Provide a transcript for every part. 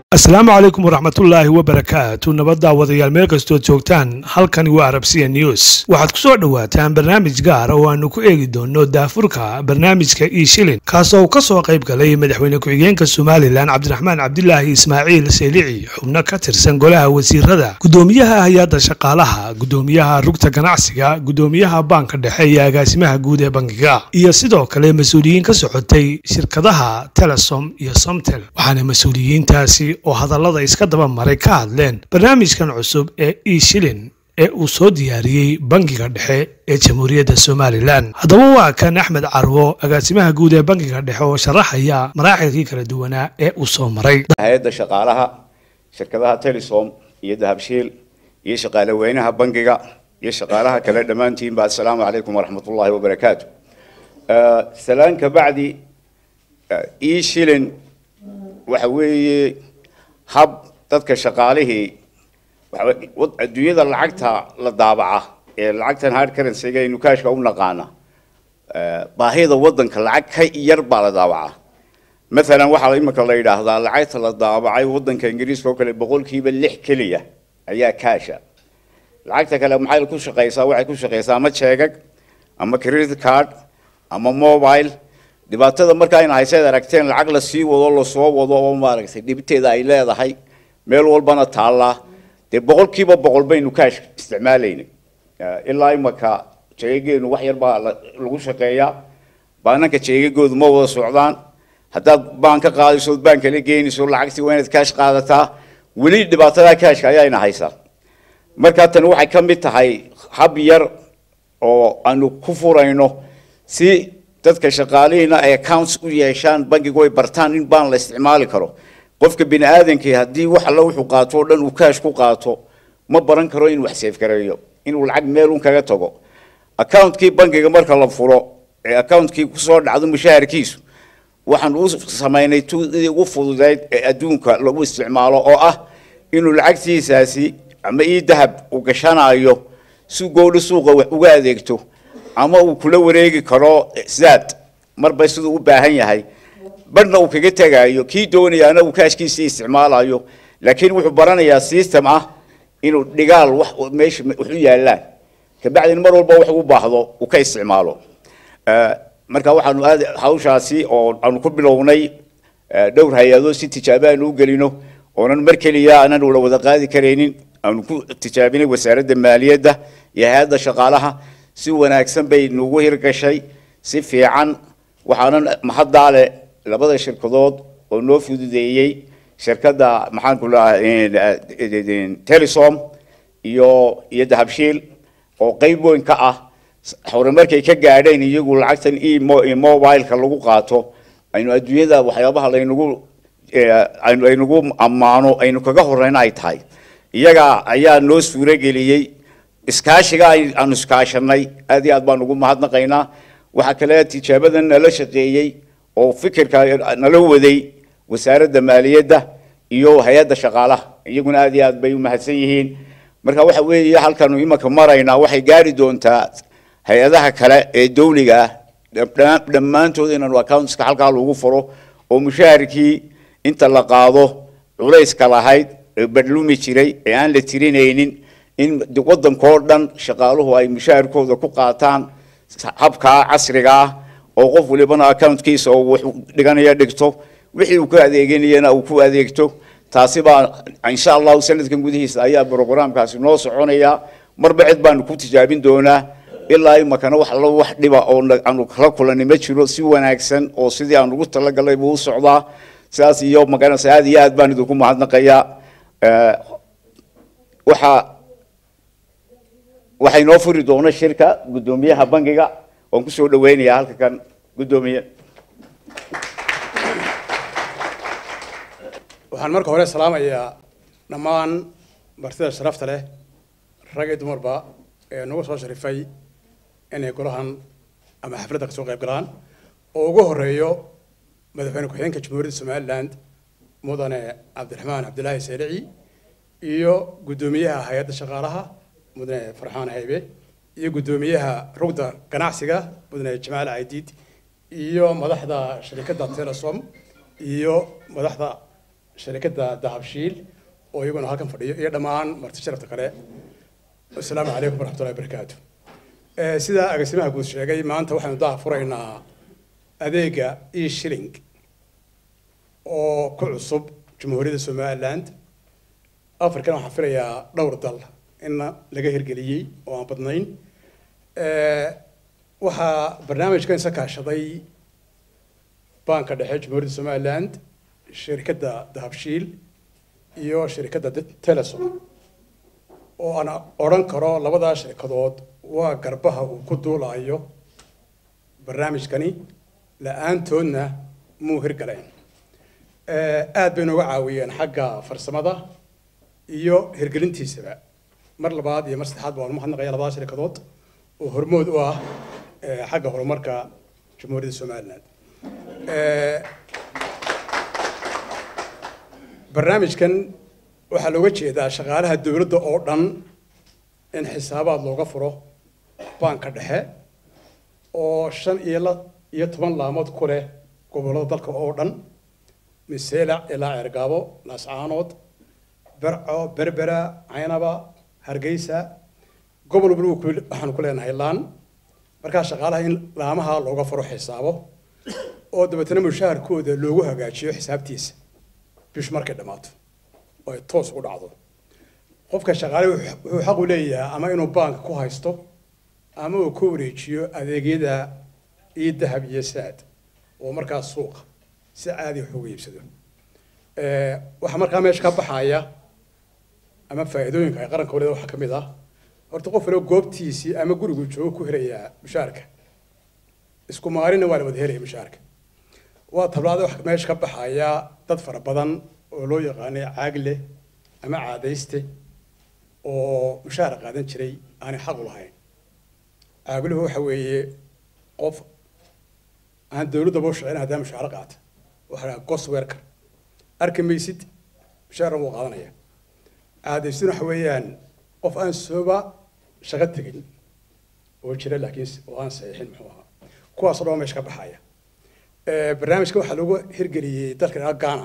asalaamu calaykum waraxmatullaahi wabarakaatu nabadda wadayaal meel kastood joogtaan halkani waa arabsiya news waxaad ku soo dhowaataan barnaamij gaar oo aanu ku eegi doono daafurka barnaamijka io shilin kaasoo uu ka soo qayb galay madaxweyne ku-xigeenka somalilan cabdiraxmaan cabdilaahi ismaaciil seelici xubno ka tirsan golaha wasiirada gudoomiyaha hay-adda shaqaalaha gudoomiyaha rugta ganacsiga gudoomiyaha baanka dhexe iyo agaasimaha guud ee bankiga iyo sidoo kale mas-uuliyiin ka socotay shirkadaha telesom iyo somtel waxaana mas-uuliyiintaasi oo hadallada iska daba maray ka hadleen barnaamijkan cusub ee e shilin ee uu soo diyaariyey bankiga dhexe ee jamhuuriyadda somalilan haddaba waa kan axmed carwo agaasimaha guud ee bankiga dhexe oo sharaxaya maraaxilkii kala duwanaa ee uu soo maray hay-adda shaqaalaha shirkadaha telesom iyo dahabshiil iyo shaqaale weynaha bankiga iyo shaqaalaha kale dhammaantiinba assalaamu calaykum waraxmatullaahi wabarakaatu salaan ka bacdi e shilin waxa weeye hab dadka shaqaalihii adduunyada lacagta la daabaca ee lacagtan hard currency-ga aynu kaashka u naqaana baahida waddanka lacag ka yar baa la daabacaa maalan waxaa imika la yidhaahdaa lacagta la daabacay waddanka ingiriiska oo kale boqolkiiba lix keliya ayaa kaasha lacagta kale maxay ku shaqeysaa waxay ku shaqeysaa ama jeegag ama credit card ama mobile dhibaatada markaa in hayseed aragteen lacag la sii wado lasoo wado oo maaragtay dhibteeda ay leedahay meel walbana taallaa dee boqolkiiba boqol baynu kaash isticmaalaynay ilaa imaka jeegageenu wax yar baa lagu shaqeeyaa baananka jeegagoodu ma wada socdaan haddaad baan ka qaadayso baan kala geynayso lacagtii waa inaad kaash qaadataa weli dhibaatada kaashka ayaayna haysaa markaa tani waxay ka mid tahay hab yar oo aanu ku furayno si dadka shaqaalihiina ay accounts u yeeshaan bankigu ay bartaan in baan la isticmaali karo qofka bini aadankii haddii wax alla wuxuu qaato oo dhan uu kaash ku qaato ma baran karo inuu wax seefgareeyo inuu lacag meel un kaga tago accountkii bankiga marka la furo ee accountkii kusoo dhacdo mushaharkiisu waxaan u samaynay tudii ugu fududeyd ee adduunka lagu isticmaalo oo ah inuu lacagtiisaasi ama ii dahab uu gashanayo si goodho suuqa wax uga adeegto ama uu kula wareegi karo zaad marba siduu u baahan yahay barhna uu kaga tegaayo kii doonayaana uu kaashkiisii isticmaalayo laakiin wuxuu baranayaa system ah inuu dhigaal wax meesha wax u yaallaan kabacdina mar walba wax ugu baahdo uu ka isticmaalo marka waxaanu aad hawshaasi oo aanu ku bilownay dhowr hay-adood si tijaabo aanu u gelino oonan mar keliya aanan wala wada qaadi karaynin aanu ku tijaabinay wasaaradda maaliyadda iyo hay-adda shaqaalaha si wanaagsan bay nugu hirgashay si fiican waxaanan mahaddaa leh labada shirkadood oo noo fududeeyey shirkadda maxaan ku lahaa telesom iyo iyo dahabshiil oo qeyb weyn ka ah horumarkay ka gaadheen iyagu lacagtan emobileka lagu qaato aynu adduunyada waxyaabaha laynagu aynu aynagu ammaano aynu kaga horeyna ay tahay iyaga ayaa noo suurageliyey iskaashiga aanu iskaashanay aad iyo aad baan ugu mahadnaqaynaa waxaa kale tijaabadan nala shaqeeyey oo fikirka nala waday wasaaradda maaliyadda iyo hay-adda shaqaalaha iyaguna aad iyo aad bay u mahadsan yihiin marka waxa weeye halkanu imanka maraynaa waxay gaari doontaa hay-adaha kale ee dawliga ah dhammaantood inaanu accountska halkaa lagu furo oo mushaharkii inta la qaado culayska lahayd ee badhlumi jiray ee aan la tirinaynin in waddankoo dhan shaqaaluhu ay mushaharkooda ku qaataan habkaa casriga ah oo qof walibana accountkiisa oo wax dhiganaya dhigto wixii uu ka adeeganayana uu ku adeegto taasi baa insha allahu sanadkan gudihiisa ayaa brograamkaasi noo soconaya marba cid baanu ku tijaabin doonaa ilaa imakana wax alla wax dhiba oo aanu kala kulanay ma jiro si wanaagsan oo sidii aan ugu talagalay buu u socdaa sidaas iyo magaranaysa aad iyo aad baan idinku mahadnaqayaa waxaa waxay noo furi doona shirka guddoomiyaha bankiga waan kusoo dhaweynayaa halka kan guddoomiye waxaan marka hore salaamayaa dhammaan martida sharafta leh rag iyo dumarba ee nagu soo sharifay inay golahan ama xafladda kasoo qayb galaan oo ugu horeeyo madaxweyne ku-xigeenka jamhuuriyadda somaliland mudane cabdiraxmaan cabdilaahi seelici iyo guddoomiyaha hay-adda shaqaalaha mudane farxaan haybe iyo guddoomiyaha rugda ganacsiga mudane jamaal caydiid iyo madaxda shirikadda telesom iyo madaxda sharikadda dahabshiil oo iyaguna halkan fadhiyo iyo dhammaan marti sharafta kale asalaamu calaykum waraxmatullahi wabarakaatu sidaa agaasimaha guud sheegay maanta waxaynu daha furaynaa adeega e shilling oo ku cusub jamhuuriyadda somaliland african waxaan filayaa dhowr dal in laga hirgeliyey oo aan badnayn waxaa barnaamijkan isa kaashaday banka dhexe jamhuuriyadda somaliland shirkadda dahabshiil iyo shirkadda telesom oo aan odhan karo labadaa shirkadood waa garbaha uu ku duulayo barnaamijkani la-aantoodna muu hirgaleen aad bay nooga caawiyeen xagga farsamada iyo hirgelintiisaba mar labaad iyo mar saddexaad baan umahadnaqaya labadaa shirkadood oo hormood u ah xagga horumarka jamhuuriyadda somaliland barnaamijkan waxaa looga jeedaa shaqaalaha dowladda oo dhan in xisaabaad looga furo banka dhexe oo shan iyo la iyo toban laamood ku leh gobollada dalka oo dhan miseelac ilaa ceergaabo laascaanood berco berbera caynaba hargeysa gobol walba waxaanu ku leenahay laan markaa shaqaalaha in laamaha looga furo xisaabo oo dabeetana mushaharkooda loogu hagaajiyo xisaabtiisa bishu markay dhammaato oo ay toos ugu dhacdo qofka shaqaale wuxuu xaq u leeyahay ama inuu baanka ku haysto ama uu ku wareejiyo adeegyada iyo dahab iyo saad oo markaas suuqa si caadi wax uga iibsado waxaa markaa meesha ka baxaya ama faa'iidooyinka ay qaranka waliba waxaa ka mid ah horta qof waliba goobtiisii ama gurigu joogo ku helayaa mushaarka isku maalina waa la wada helaya mushaarka waa tablaada wax meesha ka baxaya dad fara badan oo loo yaqaanay caagle ama caadayste oo mushaar qaadan jiray aanay xaq u lahayn caagluhu waxa weeye qof aan dowladdaba u shaqeyn haddaa mushaaro qaata waxa la gos werker arki maysid mushaarna wuu qaadanaya caadaystuna waxa weeyaan qof aan sooba shaqo tegin oo jira laakiin oo aan saxiixin muxuu ahaa kuwaasoo dhan meesha ka baxaya barnaamijka waxaa lagu hirgeliyey dalka ilaa ghana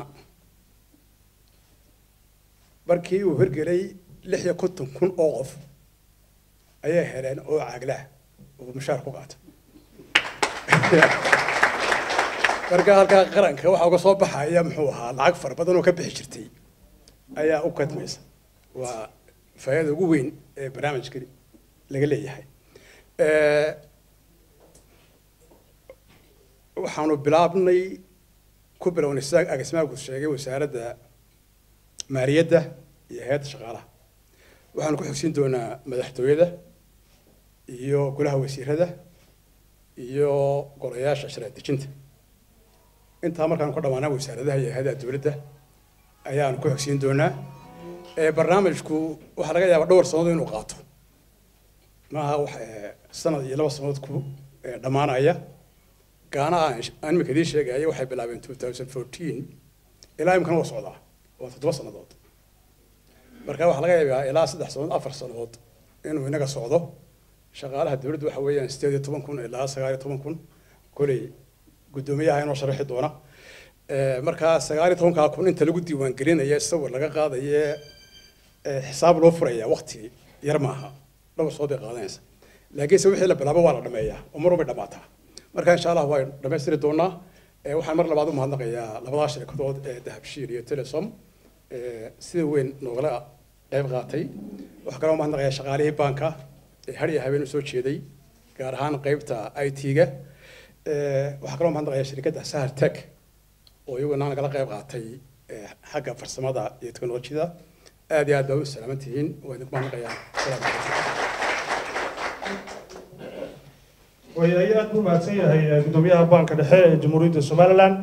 markii uu hirgelay lix iyo konton kun oo qof ayay heleen oo caaglaah oo mushaar ku qaata marka halkaa qaranka waxaa uga soo baxaya muxuu ahaa lacag fara badan oo ka bixi jirtay ayaa u kadmaysa waa faa'iida ugu weyn ee barnaamijka laga leeyahay waxaanu bilaabnay ku bilownay sida agasmaagu sheegay wasaaradda maaliyadda iyo hay-adda shaqaalaha waxaanu ku xogsiin doonaa madaxtooyada iyo golaha wasiirada iyo golayaasha sharci dejinta intaa markaanu ka dhammaanaa wasaaradaha iyo hay-adaha dowladda ayaanu ku xogsiin doonaa barnaamijku waxaa laga yaabaa dhowr sannadood inuu qaato maaha wax sanad iyo laba sannadood ku dhammaanaya gaana aan imika idiin sheegaya waxay bilaabeen two thousand fourteen ilaa imikana waa socdaa waa toddoba sannadood marka waxaa laga yaabaa ilaa saddex sannadood afar sannadood inuu inaga socdo shaqaalaha dowladda waxa weeyaan sideed iyo toban kun ilaa sagaal iyo toban kun koley guddoomiyaha inoo sharaxi doona markaa sagaal iyo tobankaa kun inta lagu diiwaangelinaya sawir laga qaadaye xisaab loo furaya waqti yar maaha dhowr soo bay qaadanaysa laakiinse wixii la bilaabo waa la dhameeyaa oo mar walbay dhammaataa marka insha allah waan dhammaystiri doonaa waxaan mar labaad u mahadnaqayaa labadaa shirkadood ee dahabshiil iyo telesom sida weyn noogala qayb qaatay waxaa kaloo mahadnaqayaa shaqaalihii baanka ee har iyo habeen u soo jeeday gaar ahaan qaybta i t-ga waxaa kaloo mahadnaqayaa shirkadda sahar tech oo iyaguna nagala qayb qaatay xagga farsamada iyo teknolojiyada aad iyo aad baa u salaaman tihiin waa idinku mahadnaqayaa asalaamu calaykum way aad buu mahadsan yahay guddoomiyaha baanka dhexe ee jamhuuriyadda somaliland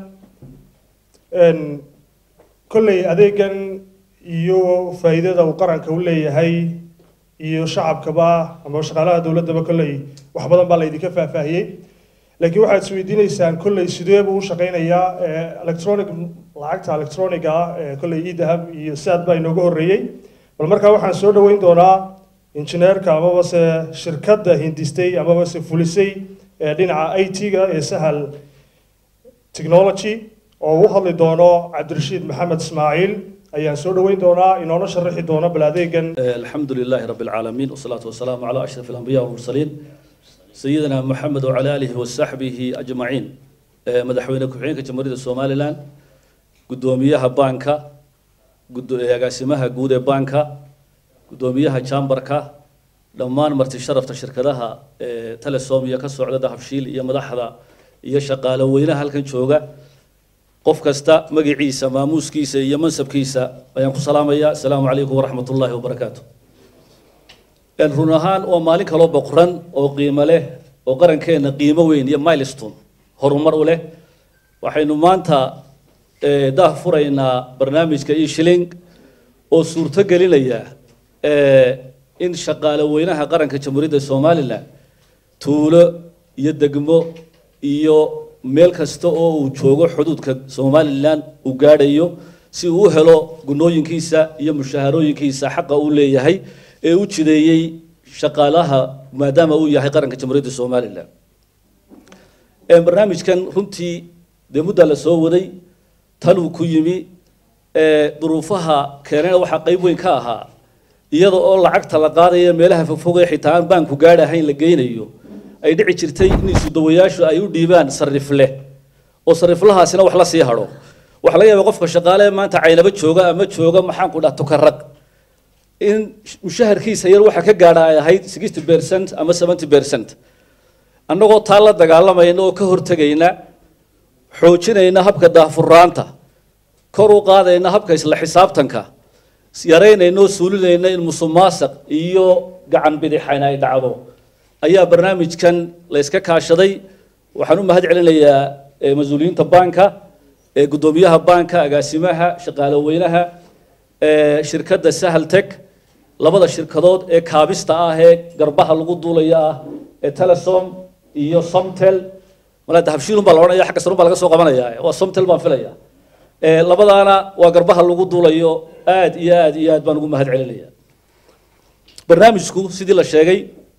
kolley adeegan iyo faa'iidada uu qaranka u leeyahay iyo shacabkaba ama shaqaalaha dowladdaba kolley wax badan baa laydinka faahfaahiyey laakiin waxaad isweydiinaysaan kolley sidee buu u shaqaynayaa electronic lacagta electroniga ah ee kolley idahab iyo saad baa inooga horreeyey bal markaa waxaan soo dhoweyn doonaa injineerka amaba se shirkadda hindistay amaba se fulisay ee dhinaca i t-ga ee sahal technology oo u hadli doono cabdirashiid maxamed ismaaciil ayaan soo dhoweyn doonaa inoona sharaxi doono bal adeegan الحمد لله رب العالمين والصلاة والسلام على أشرف الأنبياء والمرسلين سيدنا محمد وعلى آله وصحبه أجمعين آه، مدحوينة كحين كجمهورية الصومالي لان قدوميها بانكا قدو يقاسمها قودة بانكا قدوميها جامبركا dhammaan marti sharafta shirkadaha ee telesom iyo ka socda dahabshiil iyo madaxda iyo shaqaale weynaha halkan jooga qof kasta magaciisa maamuuskiisa iyo mansabkiisa ayaan ku salaamayaa asalaamu calaykum waraxmat ullaahi wabarakaatu Een, run ahaan waa maalin kaloo boqoran oo qiimo leh oo qarankeena qiimo weyn iyo milestone horumar u leh waxaynu maanta ee, daah furaynaa barnaamijka e-shilling oo suurto gelinaya ee, in shaqaale weynaha qaranka jamhuuriyadda somalilan tuulo iyo degmo iyo meel kasta oo uu joogo xuduudka somalilan uu gaadhayo si uu u helo gunooyinkiisa iyo mushaharooyinkiisa xaqa uu leeyahay ee u jideeyey shaqaalaha maadaama uu yahay qaranka jamhuuriyadda somalilan Ee, barnaamijkan runtii dee muddaa la soo waday taluu ku yimi ee, duruufaha keenana waxaa qayb weyn ka ahaa iyada oo lacagta la qaadaya meelaha fogfogee xitaa aan baanku gaadhahayn la geynayo ay dhici jirtay in isudawayaashu ay u dhiibaan sarifle oo sariflahaasina wax la sii hadho waxa laga yaabaa qofka shaqaale ee maanta caynaba jooga ama jooga maxaanku dhaha tukarag in mushaharkiisa yar waxa ka gaadha ay ahayd sixty percent ama seventy percent annagoo taa la dagaalamayna oo ka hortegayna xoojinayna habka daahfuraanta kor u qaadayna habka isla xisaabtanka yaraynayna oo suulinayna in musuqmaasuq iyo gacan bidixayn ay dhacdo ayaa barnaamijkan la iska kaashaday waxaan u mahad celinayaa eh, mas-uuliyiinta baanka ee guddoomiyaha baanka agaasimaha shaqaale weynaha eh, shirkadda sahal tech labada shirkadood ee kaabista ah ee garbaha lagu duulaya ah ee telesom iyo somtel malaa dahabshiilun baa la odhanaya xagga sarun baa laga soo qabanaya waa somtel baan filaya Eh, labadaana waa garbaha lagu duulayo aad iyo aad iyo aad baan ugu mahad celinaya barnaamijku sidii la sheegay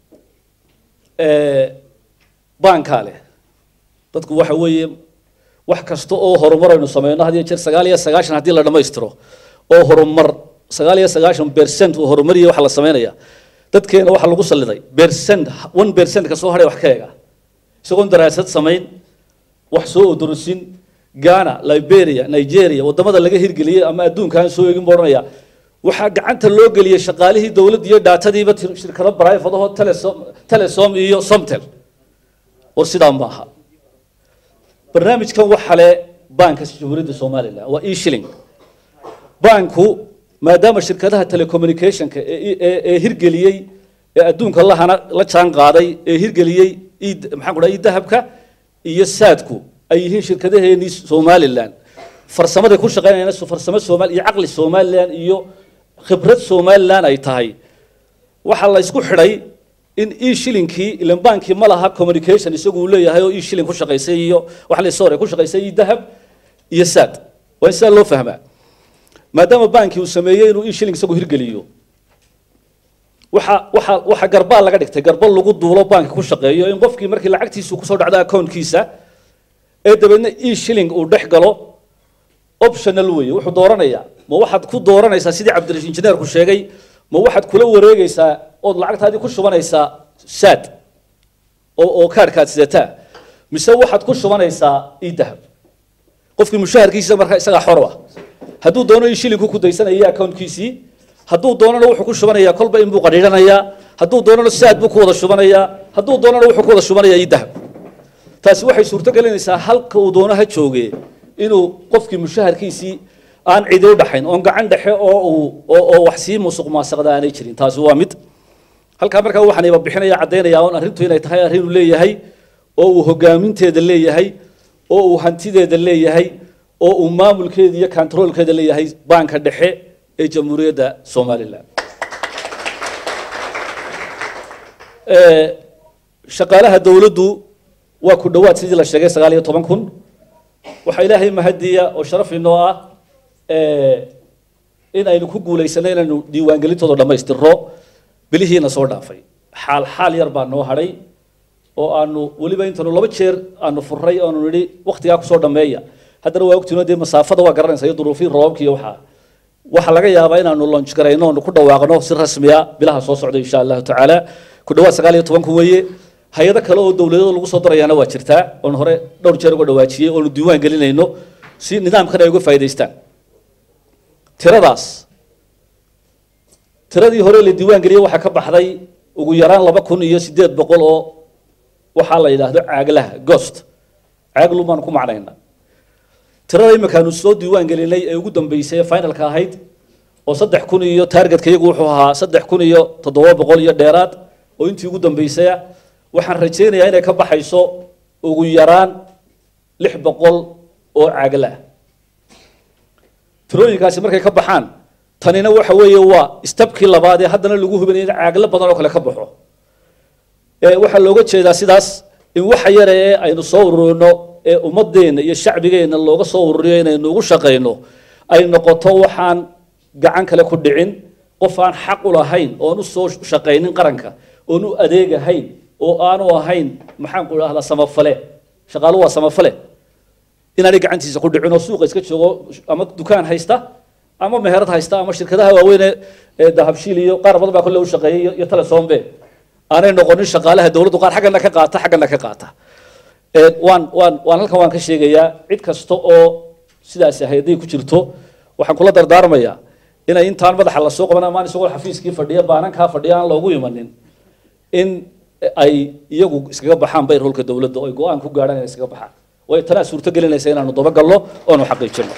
eh, baankaa leh dadku waxa weeye wax kasta oo horumar aynu sameyno had iyo jeer sagaal iyo sagaashan haddii la dhammaystiro oo horumar sagaal iyo sagaashan percent uu horumariya waxa la sameynaya dadkeena waxaa lagu salliday percent one percent ka soo hadhay wax ka eega isagoon daraasad samayn wax soo odorosin Ghana, Liberia, Nigeria wadamada laga hirgeliyay ama adduunkan soo eegin buu odhanaya waxaa gacanta loo geliyay shaqaalihii dowladda iyo daatadiiba tir- shirkado private ahoo telesom telesom iyo somtel war sidaa ma aha barnaamijkan waxa le baanka jamhuuriyadda somalilan waa e-shilling baanku maadaama shirkadaha telecommunicationka ee ee- ee hirgeliyey ee adduunka lahana la jaan qaaday ee hirgeliyey id- maxaan ku dhaha dahabka iyo saadku ay yihiin shirkadaheenii somalilan farsamaday ku shaqeynayaan so- farsamo somal iyo caqli somalilan iyo khibrad somalilan ay tahay waxaa la isku xidhay in e-shillinkii ilan baankii ma laha communication isagu uu leeyahay oo e-shilling ku shaqaysay iyo wax la sore ku shaqaysay iyo dahab iyo saad waa in sidaa loo fahmaa maadaama baankii uu sameeyey inuu e-shilling isagu hirgeliyo waxa waxa waxa garbaa laga dhigtay garba lagu duulo baanka ku shaqeeyo in qofkii markii lacagtiisu kusoo dhacdo accountkiisa ee dabeedna e-shilling uu dhex galo optional weeye wuxuu dooranayaa ma waxaad ku dooranaysaa sidii cabdirashiid injineerku sheegay ma waxaad kula wareegaysaa ood lacagtaadii ku shubanaysaa saad oo oo kaarhkaad sidataa mise waxaad ku shubanaysaa e-dahab qofkii mushaharkiisa marka isagaa xor ah hadduu doono e-shillingku ku daysanaya accountkiisii hadduu doonana wuxuu ku shubanayaa kolba in buu qadhiidhanayaa hadduu doonana saad buu ku wada shubanayaa hadduu doonana wuxuu ku wada shubanayaa e-dahab taasi waxay suurto gelinaysaa halka uu doono ha jooge inuu qofkii mushaharkiisii aan cidi u dhaxayn oon gacan dhexe oo uu oo oo wax sii musuq maasaqda aanay jirin taasi waa mid halkaa markaa waxaan iba bixinaya caddaynaya oon arrintu inay tahay arrin uu leeyahay oo uu hogaaminteeda leeyahay oo uu hantideeda leeyahay oo uu maamulkeeda iyo controlkeeda leeyahay baanka dhexe ee jamhuuriyadda somalilan Ee, shaqaalaha dowladdu waa ku dhowaad sidii la sheegay sagaal iyo toban kun waxaa ilaahay mahadiya oo sharaf inoo ah ee, in aynu ku guulaysanay inaynu diiwaangelintooda dhammaystirro bilihiina soo dhaafay xaal xaal yar baa noo hadhay oo aanu weliba intanu laba jeer aanu furray oonu nidhi wakhtigaa kusoo dhammeeya haddana waa ogtiino dee masaafada waa garanaysa iyo duruufii roobka iyo waxaa waxaa laga yaabaa inaanu launch garayno oonu ku dhawaaqno si rasmiya bilaha soo socda insha allahu tacaala ku dhawaad sagaal iyo tobanku weeye hay-ado kale oo dowladada lagu soo darayaana waa jirtaa oon hore dhowr jeer uga dhawaajiyey oonu diiwaan gelinayno si nidaamkan ay uga faa'idaystaan tiradaas tiradii hore la diiwaan geliyey waxaa ka baxday ugu yaraan laba kun iyo siddeed boqol oo waxaa la yidhaahdo caaglaha ghost caaglu baanu ku macnayna tirada imikaanu soo diiwaan gelinay ee ugu dambeysay ee finalka ahayd oo saddex kun iyo targetka iyagu wuxuu ahaa saddex kun iyo toddoba boqol iyo dheeraad oo intii ugu dambeysaya waxaan rajaynayaa inay ka baxayso ugu yaraan lix boqol oo caaglaah tirooyinkaasi markay ka baxaan tanina waxa weeye waa stabkii labaad ee haddana lagu hubinaya in caaglo badan oo kale ka baxo waxaa looga jeedaa sidaas in waxa yare ee aynu soo ururino ee ummadeenna iyo shacbigeenna looga soo ururiyo inaynu ugu shaqayno ay noqoto waxaan gacan kale ku dhicin qof aan xaq u lahayn oon u soo shaqaynin qaranka oon u adeegahayn oo aanu ahayn maxaan ku idhahdaa samafale shaqaalu waa samafale inaanay gacantiisa ku dhicin oo suuqa iska joogo ama dukaan haysta ama meherad haysta ama shirkadaha waaweyn ee dahabshiil iyo qaar badan baa kolle u shaqeeyay iyo telesombe aanay noqonin shaqaalaha dowladdu qaar xaggana ka qaata xaggana ka qaata waan waan waan halkan waan ka sheegayaa cid kasta oo sidaasi hayday ku jirto waxaan kula dardaarmayaa inay intaan madaxa la soo qaban amaan isagoo xafiiskii fadhiya baanankaa fadhiya aan loogu imanin in ay iyagu iskaga baxaan bayr holka dowladda oo ay go-aan ku gaadhaan inay iskaga baxaan way tanaa suurto gelinaysa inaanu dabagalno oonu xaqiijino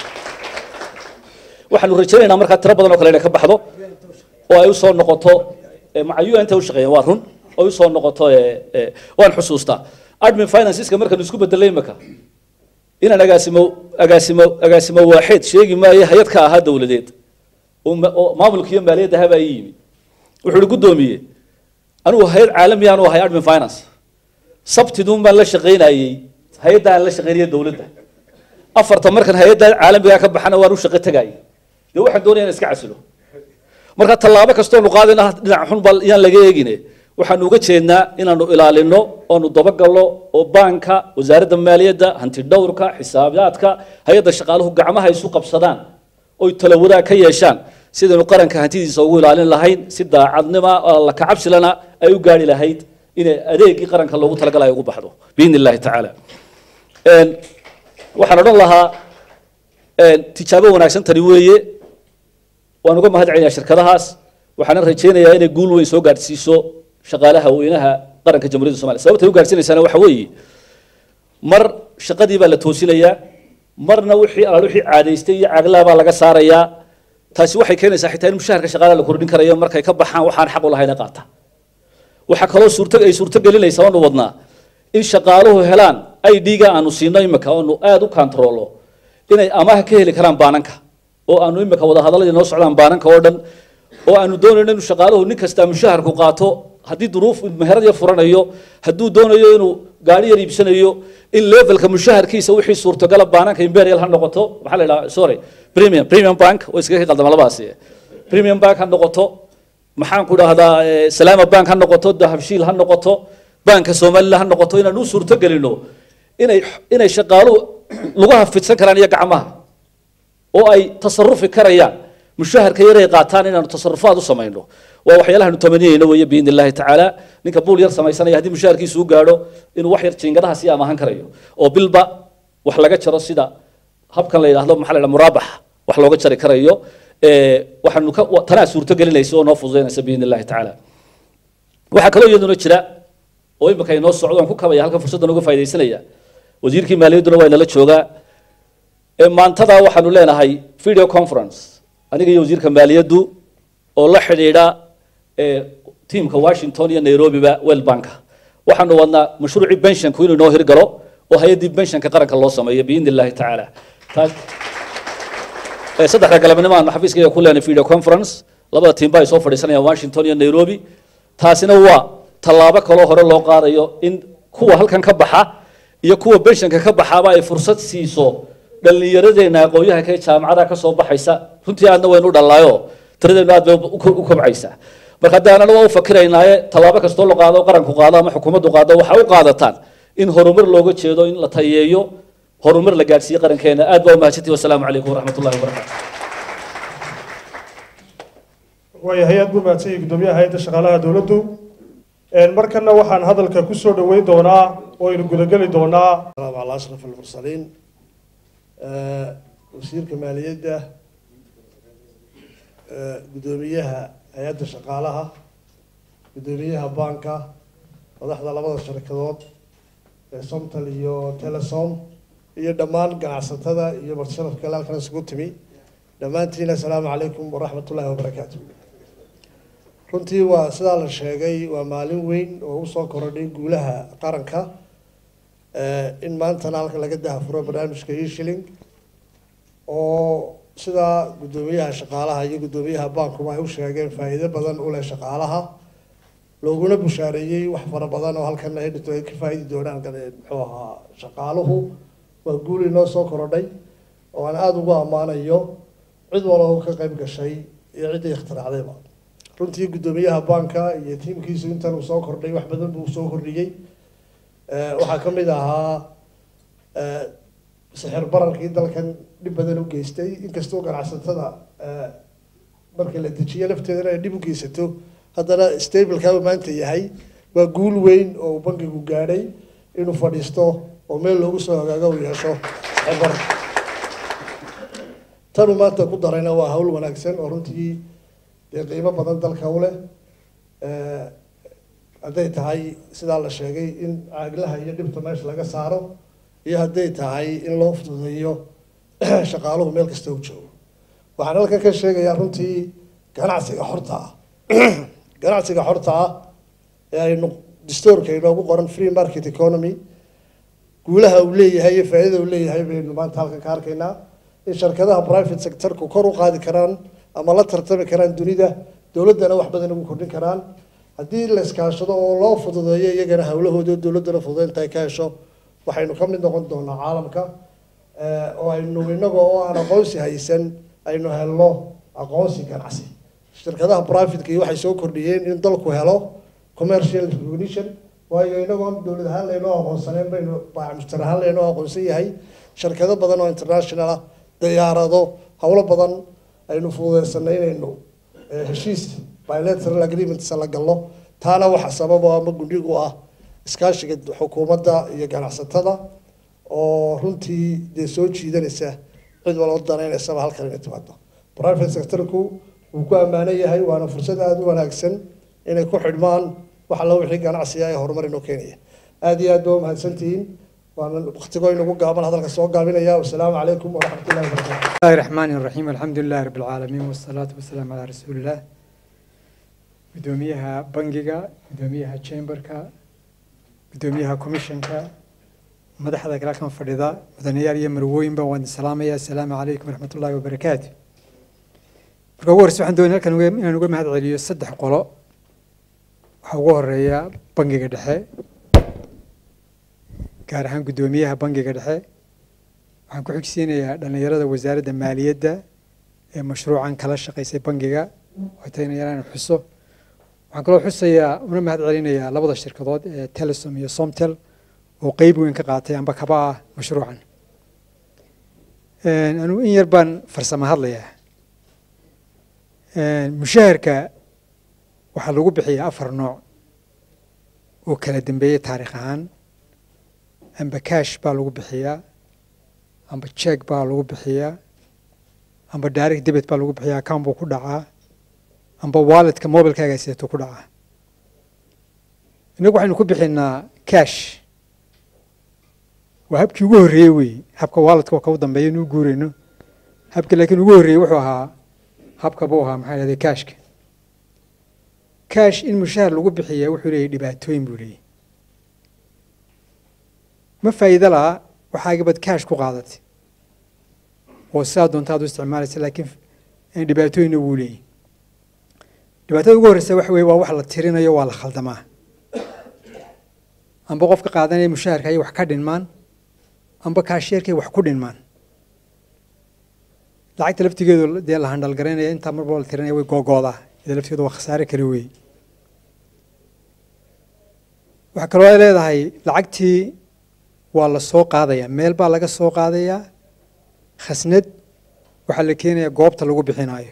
waxaanu rajaynaynaa markaa tiro badan oo kale inay ka baxdo oo ay usoo noqoto macayu inta u shaqeeyeen waa run oo ay usoo noqoto waan xusuustaa admin financeska markaanu isku bedelay imaka inaan agaasimo agaasimo agaasimo waaxeed sheegi maayo hay-ad ka ahaa dowladeed oo maamulka iyo maaliyadda habaa ii yimi wuxuu ihi guddoomiye anigu hay-ad caalami aanu ahay admin finance sabtidun baan la shaqaynayey hay-adda aan la shaqaynaya dowladda afarta markan hay-adda caalamigaa ka baxana waan u shaqo tegayay dee waxaan doonaya in iska casilo marka tallaabo kastoonu qaadayna dhinac xun baa yaan laga eegine waxaanu uga jeednaa inaanu ilaalino oonu dabagalno oo baanka wasaaradda maaliyadda hanti dhowrka xisaabaadka hay-adda shaqaaluhu gacmaha isu qabsadaan oy tala wadaag ka yeeshaan sidaynu qaranka hantidiisa ugu ilaalin lahayn si daacadnima la kacabsilana ay u gaari lahayd inay adeegii qaranka loogu talagalay ugu baxdo biidni illahi tacaala waxaan odhan lahaa tijaabo wanaagsan tani weeye waan uga mahad celinayaa shirkadahaas waxaana rajaynayaa inay guul weyn soo gaadhsiiso shaqaalaha weynaha qaranka jamhuuriyadda somalia sababtay u gaadhsiinaysaana waxa weeye mar shaqadii baa la toosinayaa marna wixii alaal wixii caadaystay iyo caaglaha baa laga saarayaa taasi waxay keenaysaa xitaa in mushaharka shaqaalaha la kordhin karayo markay ka baxaan waxaan xaq u lahayn ee qaata waxaa kaloo suurto ay suurto gelinaysaa oonu wadnaa in shaqaaluhu helaan ID-ga aanu siino imika oonu aada u kantaroolo inay amaha ka heli karaan baananka oo aanu imika wada hadaladii noo socdaan baananka oo dhan oo aanu doonayno inuu shaqaaluhu nin kasta mushaharku qaato haddii duruuf meherad yar furanayo hadduu doonayo inuu gaari yar iibsanayo in levelka mushaharkiisa wixii suurtogala baananka imperial ha noqoto maxaa la idhaha sorry premium premium bank oo iskaga qaldama labadaasi premium bank ha noqoto maxaan ku dhahdaa salaama bank ha noqoto dahabshiil ha noqoto banka somaliland ha noqoto inaan u suurto gelino inay inay shaqaaluhu lugaha fidsan karaan iyo gacmaha oo ay tasarufi karayaan mushaharka yaray qaataan inaanu tasarufaad u samayno waa waxyaalahaanu tamaniyeyno weeye biidni illahi tacaala ninka buul yar samaysanaya haddii mushaharkiisu u gaadho inuu wax yar jiingadaha sii amahan karayo oo bilba wax laga jaro sida habkan la yidhahdo maxaa la yidhaha muraabax wax looga jari karayo waxaanu ka tanaa suurto gelinaysa oo noo fududaynaysa biidni illahi tacaala waxaa kaloo iyaduna jira oo imika inoo socdo aan ku kabaya halkan fursaddan uga faa'idaysanaya wasiirkii maaliyadduna waa inala joogaa maantada waxaanu leenahay video conference aniga iyo wasiirka maaliyaddu oo la xidhiidha tiimka washington iyo nairobiba well banka waxaanu wadnaa mashruucii pensionku inuu inoo hirgalo oo hay-addii pensionka qaranka loo sameeyo biidni illahi tacaala taas saddexda galabnimo aanu xafiiskayga ku leenahay video conference labada tiimba ay soo fadhiisanayaan washington iyo nairobi taasina waa tallaabo kaloo hore loo qaadayo in kuwa halkan ka baxa iyo kuwa benshanka ka baxaaba ay fursad siiso dhallinyaradeenna aqoonyahanka ee jaamacada ka soo baxaysa runtii aadna waynu u dhallaayo tiradeennu aad bay u kobcaysaa marka haddii aanana waa u fakiraynaaye tallaabo kastoo la qaado qaranku qaado ama xukuumaddu qaado waxaa u qaadataan in horumar looga jeedo in la tayeeyo horumar la gaadhsiiyey qarankeena aad baa umahadsantihi wasalaamu calaykum waraxmat ullahi wabarakaatu waayahay aad buu mahadsan yahay guddoomiyaha hay-adda shaqaalaha dowladdu markana waxaan hadalka ku soo dhoweyn doonaa oo aynu gudageli doonaa السلام على أشرف المرسلين آه، وزيرك مالية قدوميها هيئة شقالها قدوميها بانكا madaxda labada shirkadood ee somtal iyo telesom iyo dhammaan ganacsatada iyo martisharafka kale halkan isugu timi dhammaantiin assalaamu calaykum waraxmat ullaahi wabarakaatu runtii waa sidaa la sheegay waa maalin weyn oo usoo korodhay guulaha qaranka Eh, in maantana halkan laga dahafuro barnaamijka e-shilling oo sidaa guddoomiyaha shaqaalaha iyo guddoomiyaha bankuba ay u sheegeen faa'iido badan u leh shaqaalaha looguna bushaareeyey wax fara badan oo halkan ay dhito ay ka faa'iidi doonaan gane- muxuu ahaa shaqaaluhu waa guul inoo soo korodhay oo aan aada ugu ammaanayo cid walba oo ka qayb gashay iyo ciddii ikhtiraacdayba runtii guddoomiyaha banka iyo tiimkiisu intan uu soo kordhay wax badan buu soo kordhiyey Eh, waxaa ka mid ahaa eh, sixir bararkii dalkan dhib badan u geystay inkastoo ganacsatada eh, marka la dejiyo lafteedana ay dhib u geysato haddana stableka uu maanta yahay waa guul weyn oo uu bankigu gaadhay inuu fadhiisto oo meel loogu soo hagaago uu yeesho sixir barar tanuu maanta ku darayna waa hawl wanaagsan oo runtii dee qiimo badan dalka u leh Eh, hadday tahay sidaa la sheegay in caaglaha iyo dhibta meesha laga saaro iyo hadday tahay in loo fududeeyo shaqaaluhu meel kasta u joogo waxaan halkan ka sheegayaa runtii ganacsiga xorta ah ganacsiga xorta ah ee aynu distoorka inoogu qoran free market economy guulaha uu leeyahay iyo faa'iidada uu leeyahay baynu maanta halkan ka arkaynaa in shirkadaha private sectorku kor u qaadi karaan ama la tartami karaan dunida dowladdana wax badan ugu kordhin karaan haddii la iskaashado oo loo fududeeyo iyagana hawlahooda dowladdana fududeynta ay ka hesho waxaynu ka mid noqon doonaa caalamka eh, oo aynu inaga oo aan aqoonsi haysan aynu helno aqoonsi ganacsi shirkadaha privateka iyo waxay soo kordhiyeen in dalku helo commercial recognition waayo inagoon dowlad ahaan laynoo aqoonsaneen baynu baamushtar ahaan laynoo aqoonsan yahay shirkado badan oo international ah diyaarado howlo badan aynu fududeysanay inaynu eh, heshiis bilateral agreements la galno taana waxa sabab oo ama gundhigu ah iskaashiga xukuumadda iyo ganacsatada oo runtii dee soo jiidanaysa cid walba danaynaysaba halkan inay timaado private sectorku wuu ku ammaanan yahay waana fursad aada u wanaagsan inay ku xidhmaan wax alla wixii ganacsiga ee horumar inoo keenaya aada iyo aad ba umahadsantihiin waana waktigoo inagu gaaban hadalka soo gaabinaya wasalaamu calaykum waraxmat ullahi wabarakatu بسم الله الرحمن الرحيم الحمد لله رب العالمين والصلاة والسلام على رسول الله قدوميها بنجيغا قدوميها تشامبركا قدوميها كوميشنكا مدحدا كلا كان فريدا مدنيار يمروين با وان السلام يا السلام عليكم ورحمة الله وبركاته marka ugu horreysa waxaan doonaya halkan uga- inaan uga mahad celiyo saddex qolo waxaa ugu horeeya bangiga dhexe gaar ahaan guddoomiyaha bangiga dhexe waxaan ku xigsiinayaa dhallinyarada wasaaradda maaliyadda ee mashruucan kala shaqaysay bangiga oo tayna yaraan xuso waxaan kaloo xusayaa una mahad celinayaa labada shirkadood ee telesom iyo somtel oo qeyb weyn ka qaatay amba kaba ah mashruucan anugu in yar baan farsamo hadlayaa mushaharka waxaa lagu bixiyaa afar nooc oo kala dambeeyey taariikh ahaan amba cash baa lagu bixiyaa amba check baa lagu bixiyaa amba direct debit baa lagu bixiyaa account buu ku dhacaa amba walletka mobilkaaga sidato ku dhacaa innagu waxaynu ku bixinaa cash waa habkii ugu horreeyey wey habka walletka waa ka u dambeeya inuu guurayno habka laakiin ugu horreeyey wuxuu ahaa habka buu ahaa maxaa dhahday cashka cash in mushahar lagu bixiyaa wuxuu leeyahy dhibaatooyin buu leeyahy ma faa'iido laha waxaagabad cash ku qaadatay oo sidaa doonta aad u isticmaalaysa laakiin dhibaatooyinna wuu leeyahy dhibaatada ugu horreysa waxa weye waa wax la tirinayo waa la khaldamaa amba qofka qaadanaya mushaharka ayay wax ka dhinmaan amba kaasheerkay wax ku dhinmaan lacagta laftigeedu dee la handhalgaraynaya intaa marba la tirinaya way googoodaa ida laftigeedu waa khasaare kale weeye waxaa kaloo ay leedahay lacagtii waa la soo qaadayaa meel baa laga soo qaadayaa khasnad waxaa la keenayaa goobta lagu bixinayo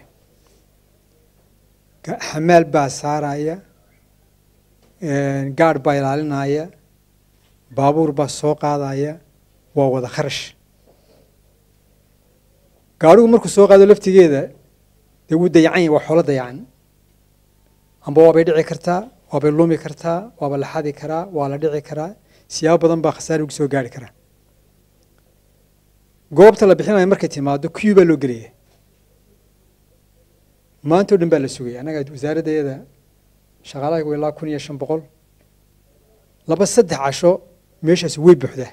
Ga- xamaal baa saaraya gaadh baa ilaalinaya baabuur baa soo qaadaya waa wada kharash gaadhigu markuu soo qaado laftigeeda dee wuu dayacan yahay waa xoolo dayacan amba waabay dhici kartaa waabay lumi kartaa waaba la xadi karaa waa la dhici karaa siyaabo badan baa khasaare ugu soo gaari karaa goobta la bixinayo markay timaado kuyu baa loo gelaya maanta o dhan baa la sugaya annaga wasaaraddeeda shaqaalaha ilaa kun iyo shan boqol laba saddex casho meeshaasi way buuxdaa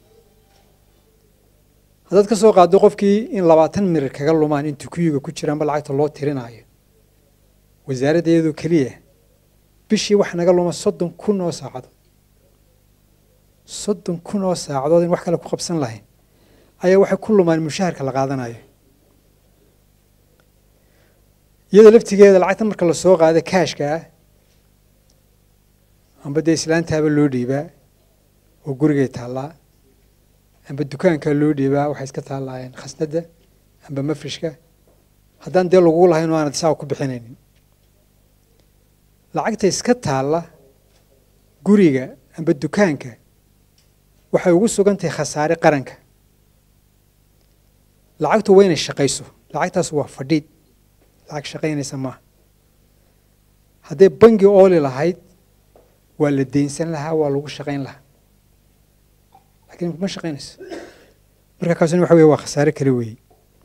haddaad ka soo qaaddo qofkii in labaatan mirir kaga lumaan intuu kuyuga ku jiraanba lacagta loo tirinaayo wasaaraddeedu keliya bishii wax naga luma soddon kun oo saacadood soddon kun oo saacadood in wax kale ku qabsan lahayn ayaa waxay ku lumaan mushaharka la qaadanayo iyada laftigeeda lacagta marka la soo qaado kaashka ah amba dee islaantaaba loo dhiibaa oo gurigay taallaa amba dukaankaa loo dhiibaa waxay iska taallaayeen khasnadda amba mafrishka haddaan dee lagugu lahayn oo aanad isaa ku bixinaynin lacagta iska taalla guriga amba dukaanka waxay ugu sugan tahay khasaare qaranka lacagtu waa inay shaqayso lacagtaas waa fadhiid lacag shaqaynaysa maaha hadday bangi ooli lahayd waa la deynsan lahaa waa lagu shaqayn lahaa lakiin ma shaqaynayso marka kaasuna waxa weye waa khasaare kale weeye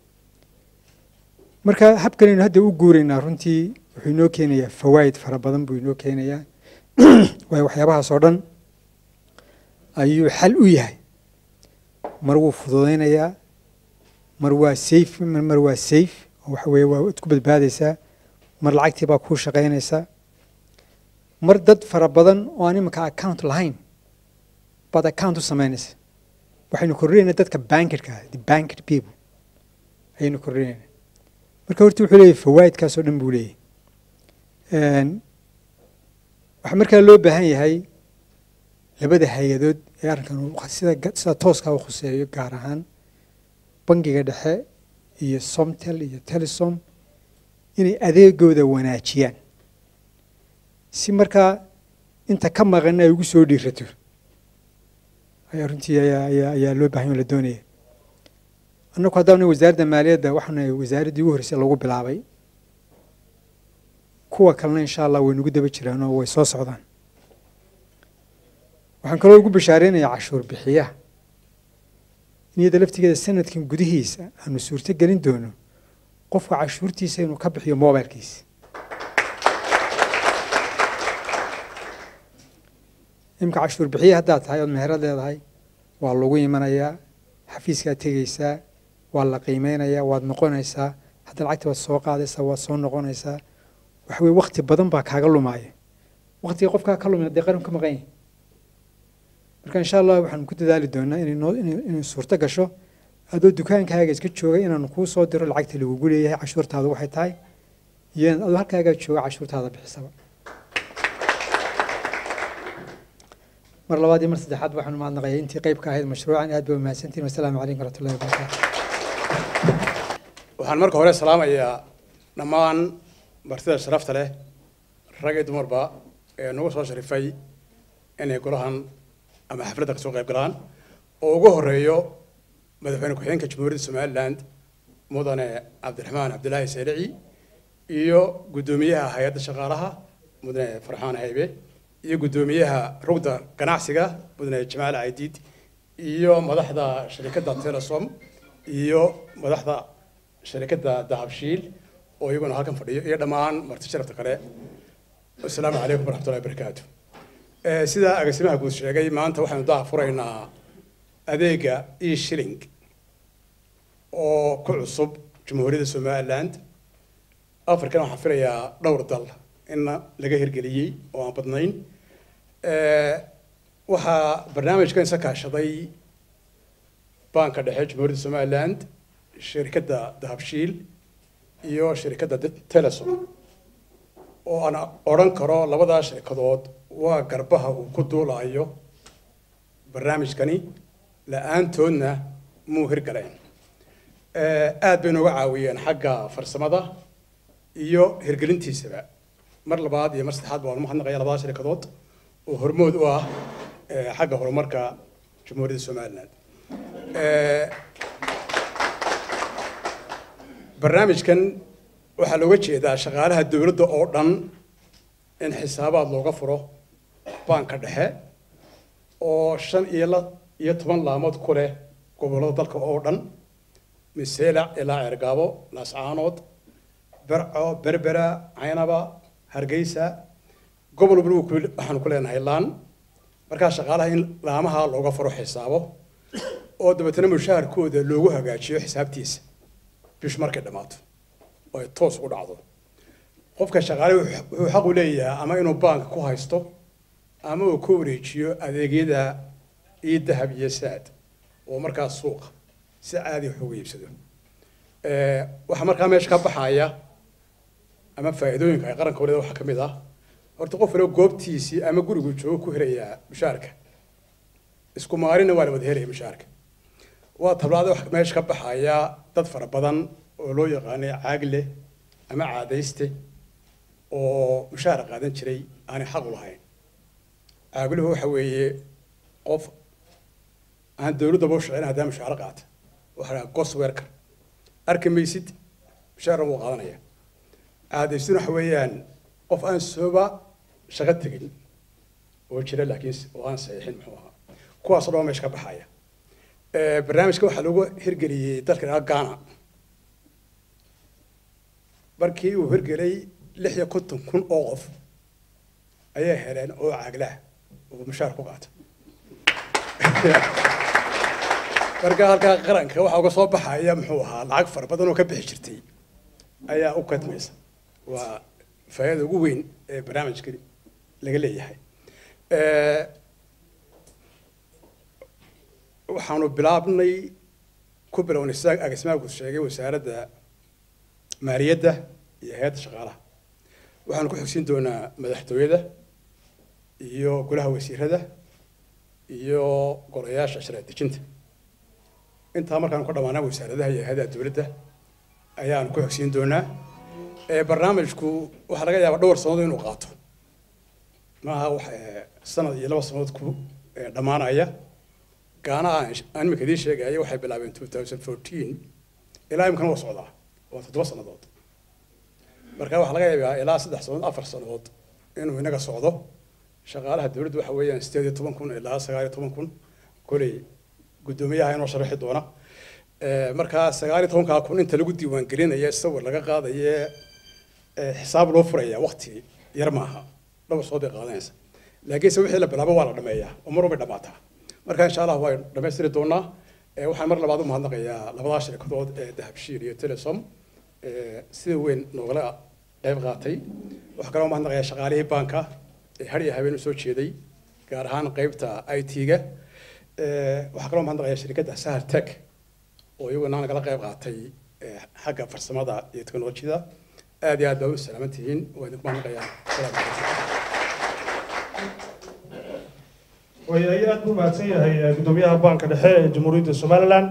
marka habkanaynu hadda u guuraynaa runtii wuxuu inoo keenayaa fawaa'id fara badan buu inoo keenayaa waayo waxyaabahaas oo dhan ayuu xal u yahay mar wuu fududaynayaa mar waa safe mar waa safe oo waxa weeye waa ad ku badbaadaysaa mar lacagtii baa kuu shaqaynaysaa mar dad fara badan oo aan imanka account lahayn baad account u samaynaysa waxaynu kordhinaynaa dadka bankidka the bankid people ayaynu kordhinaynaa marka horta wuxuu leeyahy fawaa'idkaas oo dhan buu leeyahy waxaa markaa loo baahan yahay labada hay-adood ee arrinkan sida sida tooskaa u khuseeyo gaar ahaan bangiga dhexe iyo somtel iyo telesom inay adeegooda wanaajiyaan si markaa inta ka maqan ay ugu soo dhiirato ayaa runtii ayaa ayaa ayaa loo bahan la doonaya annagu haddaan wasaaradda maaliyadda waxaana wasaaraddii ugu horreysay lagu bilaabay kuwa kalena insha allah way nagu daba jiraan oo way soo socdaan waxaan kaloo ugu bashaareynaya cashuur bixiyaha in iyada laftigeeda sanadkan gudihiisa aanu suurto gelin doono qofka cashuurtiisa inuu ka bixiyo mobilkiisa imika cashuur bixiye haddaad tahay ood meherad leedahay waa lagu imanayaa xafiiskaad tegeysaa waa la qiimeynayaa waad noqonaysaa hadda lacagta waad soo qaadaysaa waad soo noqonaysaa waxa weye wakti badan baa kaaga lumaaya waktiga qofkaa ka lumina dee qaran ka maqan yahay marka insha allah waxaanu ku dadaali doonaa inay noo inay suurto gasho adoo dukaankaaga iska jooga inaanu kuu soo diro lacagta lagugu leeyahay cashuurtaadu waxay tahay iyo adoo halkaagaa jooga cashuurtaada bixisaba mar labaad iyo mar saddexaad waxaanu mahadnaqayaa intii qayb ka ahayd mashruucan aad bay umahadsantihin wasalaamu calaykum waraxmatullahi wabarakaatu waxaan marka hore salaamayaa dhammaan martida sharafta leh rag iyo dumarba ee nagu soo sharifay inay golahan ama xafladda kasoo qayb galaan oo ugu horeeyo madaxweyne ku-xigeenka jamhuuriyadda somaliland mudane cabdiraxmaan cabdilaahi saylici iyo guddoomiyaha hay-adda shaqaalaha mudane farxaan haybe iyo guddoomiyaha rugda ganacsiga mudane jamaal caydiid iyo madaxda sharikadda telesom iyo madaxda sharikadda dahabshiil oo iyaguna halkan fadhiyo iyo dhammaan marti sharafta kale asalaamu calaykum waraxmatullahi wabarakaatu sida agaasimaha guud sheegay maanta waxaynu daha furaynaa adeega e shilling oo ku cusub jamhuuriyadda somaliland african waxaan filayaa dhowr dal in laga hirgeliyey oo aan badnayn waxaa barnaamijkan isa kaashaday banka dhexe jamhuuriyadda somaliland shirkadda dahabshiil iyo shirkadda telesom oo aan odhan karo labadaa shirkadood waa garbaha uu ku duulayo barnaamijkani la-aantoodna muu hirgaleen aad bay nooga caawiyeen xagga farsamada iyo hirgelintiisaba mar labaad iyo mar saddexaad baan umahadnaqaya labada shirkadood oo hormood u ah xagga horumarka jamhuuriyadda somaliland barnaamijkan waxaa looga jeedaa shaqaalaha dowladda oo dhan in xisaabaad looga furo baanka dhexe oo shan iyo la iyo toban laamood ku leh gobollada dalka oo dhan miseelac ilaa ceergaabo laascaanood berco berbera caynaba hargeysa gobol walba waxaanu ku leenahay laan markaa shaqaalaha in laamaha looga furo xisaabo oo dabeetana mushaharkooda loogu hagaajiyo xisaabtiisa bish markay dhammaato oo ay toos u dhacdo qofka shaqaale wuxuu xaq u leeyahay ama inuu baanka ku haysto ama uu ka wareejiyo adeegyada iyo dahab iyo saad oo markaas suuqa si caadi wax uga iibsado waxaa markaa meesha ka baxaya ama faa'iidooyinka ay qaranka waliba waxaa ka mid ah horta qof waliba goobtiisii ama gurigu joogo ku helayaa mushaarka isku maalina waa la wada helaya mushaarka waa tablaada wax meesha ka baxaya dad fara badan oo loo yaqaanay caagle ama caadayste oo mushaar qaadan jiray aanay xaq u lahayn caagluhu waxa weeye qof aan dowladdaba u shaqeyn haddaa mushaaro qaata waxaa dhaha gos werker arki maysid mushaarna wuu qaadanaya caadaystuna waxa weeyaan qof aan sooba shaqo tegin oo jira laakiin oo aan saxiixin muxuu ahaa kuwaasoo dhan meesha ka baxaya barnaamijka waxaa lagu hirgeliyey dalka dhaha ghana markii uu hirgelay lix iyo konton kun oo qof ayay heleen oo caaglaah oo mushaar ku qaata marka halkaa qaranka waxaa uga soo baxaya muxuu ahaa lacag fara badan oo ka bixi jirtay ayaa u kadmaysa waa faa'iida ugu weyn ee barnaamijka laga leeyahay waxaanu bilaabnay ku bilownay sida agismaagu sheegay wasaaradda maaliyadda iyo hay-adda shaqaalaha waxaanu ku xogsiin doonaa madaxtooyada iyo golaha wasiirada iyo golayaasha sharci dejinta intaa markaanu ka dhammaanaa wasaaradaha iyo hay-adaha dowladda ayaanu ku xogsiin doonaa barnaamijku waxaa laga yaabaa dhowr sannadood inuu qaato maaha wax sanad iyo laba sannadood ku dhammaanaya gaana aan imika idiin sheegaya waxay bilaabeen two thousand fourteen ilaa imikana waa socdaa waa toddoba sannadood marka waxaa laga yaabaa ilaa saddex sannadood afar sannadood inuu inaga socdo shaqaalaha dowladda waxa weeyaan sideed iyo toban kun ilaa sagaal iyo toban kun koley guddoomiyaha inoo sharaxi doona markaa sagaal iyo tobankaa kun inta lagu diiwaangelinaya sawir laga qaadaye xisaab loo furaya wakti yar maaha dhowr soo bay qaadanaysa laakiinse wixii la bilaabo waa la dhameeyaa oo mar walbay dhammaataa marka insha allah waan dhammaystiri doonaa waxaan mar labaad u mahadnaqayaa labadaa shirkadood ee dahabshiil iyo telesom sida weyn noogala qayb qaatay waxaa kaloo mahadnaqayaa shaqaalihii baanka ee har iyo habeen u soo jeeday gaar ahaan qaybta i t-ga waxaa kaloo mahadnaqayaa shirkadda sahar tech oo iyaguna nagala qayb qaatay xagga farsamada iyo teknolojiyada aad iyo aad baa u salaaman tihiin waa idinku mahadnaqayaa asalaamu calaykum waayahay aad buu mahadsan yahay guddoomiyaha baanka dhexe ee jamhuuriyadda somaliland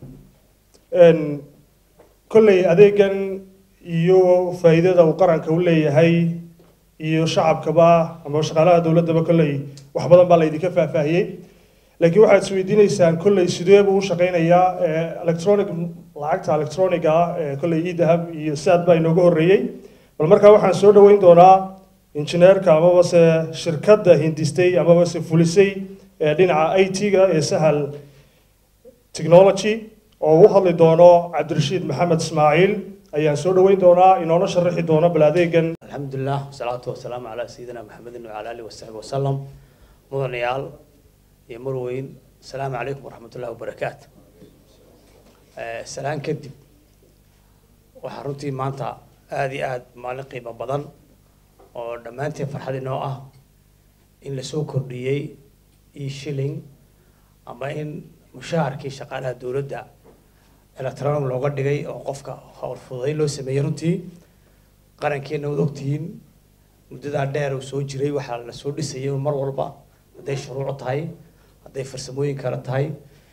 kolley adeegan iyo faa'iidada uu qaranka u leeyahay iyo shacabkaba ama shaqaalaha dowladdaba kolley wax badan baa laydinka faahfaahiyey laakiin waxaad isweydiinaysaan kolley sidee buu u shaqaynayaa electronic lacagta electroniga ah kolley idahab iyo saad baa inooga horreeyey bal markaa waxaan soo dhoweyn doonaa injineerka amaba se shirkadda hindistay amaba se fulisay ee dhinaca i t-ga ee sahal technology oo u hadli doono cabdirashiid maxamed ismaaciil ayaan soo dhoweyn doonaa inoona sharaxi doono bal adeegan الحمد لله والصلاة والسلام على سيدنا محمد وعلى آله وصحبه وسلم مدن يال يا مروين السلام عليكم ورحمة الله وبركاته آه، سلام كدب وحرنتي مانتا آدي آد مالين قيمة بدن oo dhammaanteen farxad inoo ah in la soo kordhiyey e shilling ama in mushaharkii shaqaalaha dowladda electronic looga dhigay oo qofka howl fududayn loo sameeyey runtii qarankeena wad ogtihiin muddadaa dheer uu soo jiray waxaa la soo dhisayay mar walba hadday shuruuc tahay hadday farsamooyin kale tahay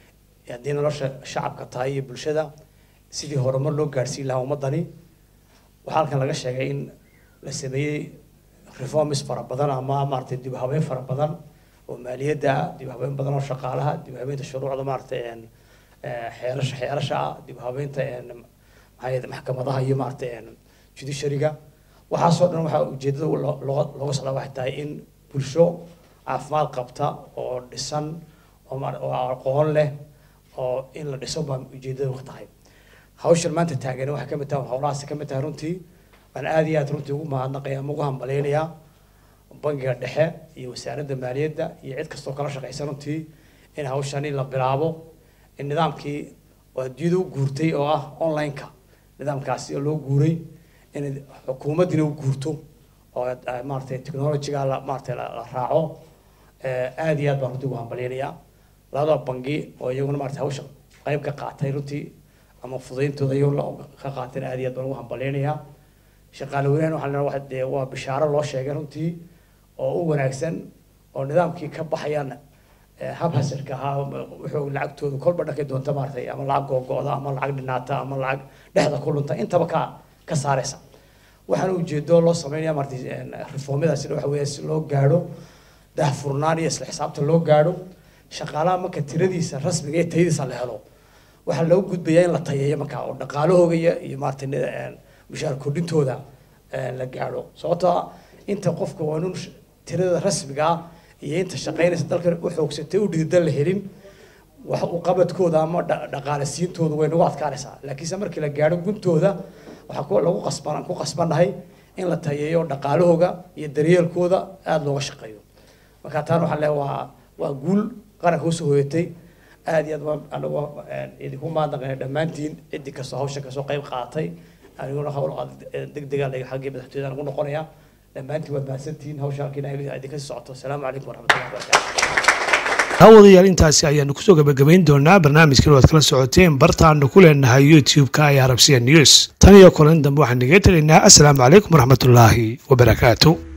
haddii nolosha shacabka tahay iyo bulshada sidii horumar loo gaadhsiin lahaa ummadani waxaa halkan laga sheegay in la sameeyey reforms fara badan ama maaragtay dib u habeyn fara badan oo maaliyadda ah dib u habeyn badan oo shaqaalaha dib u habeynta shuruucda maaragtay een, eh, xeerasha xeerasha ah dib u habeynta een, maxaa yeelay maxkamadaha iyo maaragtay een, judiciaryga waxaasoo dhan waxaa ujeedada loo- loo- looga socdaa waxay tahay in bulsho caafimaad qabta oo dhisan oo maar- oo aqoon leh oo in la dhiso baa ujeedada wax tahay hawshan maanta taagan waxay ka mid tahay howlahaasi ka mid tahay runtii waan aad iyo aad runtii ugu mahadnaqaya ama ugu hambaleynayaa bangiga dhexe iyo wasaaradda maaliyadda iyo cid kastoo kala shaqeysa runtii in hawshani la bilaabo in nidaamkii oo adduunyada u guurtay oo ah online-ka nidaamkaasi oo loo guuray in xukuumaddina u guurto oo eh, maaragtay technology-ga la maaragtay la la raaco Eh, aad iyo aad baan runtii ugu hambalyaynayaa labada bangi oo iyaguna maaragtay hawsha qayb ka qaatay runtii ama fudayntooda iyaguna ka qaateen aad iyo aad baan ugu hambalyaynayaa shaqaale weynahan waxaa leeyahay waxa dee waa bishaaro loo sheegay runtii oo u wanaagsan oo nidaamkii ka baxayaan eh, hab hasirka ahaa wuxuu lacagtooda kolba dhankay doonta maaragtay ama lacag googo'da ama lacag dhinaata ama lacag dhexda ku lunta intaba ka ka saaraysa waxaana ujeedo loo sameynaya maaragtay een, reformyadaasina waxa weeye si loo gaadho daahfurnaan iyo isla xisaabtan loo gaadho shaqaalaha marka tiradiisa rasmiga iyo tayadiisa la helo waxaa loo gudbayaa in la tayeeyo markaa oo dhaqaalahooga iyo iyo maaragtay nida- een, mushaar kordhintooda een, la gaadho sababtoo ah inta qofka waa inuu sh- tirada rasmiga ah iyo inta shaqaynaysa dalka u xoogsatay u dhiirdan la helin wax u qabadkooda ama dha- dhaqaale siintooda way nagu adkaanaysaa laakiinse markii la gaadho guntooda waxaa ku lagu qasban ku qasbannahay in la tayeeyo dhaqaalahooga iyo daryeelkooda aada looga shaqeeyo marka taan waxaa leeyahay waa waa guul qaranka usoo hoyatay aad iyo aad baan anagu een, idinku mahadnaqaya dhammaantiin ciddii kastoo hawsha kasoo qayb qaadatay aniguna hawl degdega xaggii madaxtooyada lagu noqonaya dhammaantiin waad mahadsantihiin hawsha halkiina idinka sii socoto asalaamu calaykum waraxmatullahi wabarakaatu daawadayaal intaasi ayaanu kusoo gabagabayn doonaa barnaamijkan waad kala socoteen bartaanu ku leenahay youtube-ka ee arabsiya news tan iyo kulan dambe waxaan naga tegaynaa asalaamu calaykum waraxmatullaahi wabarakaatu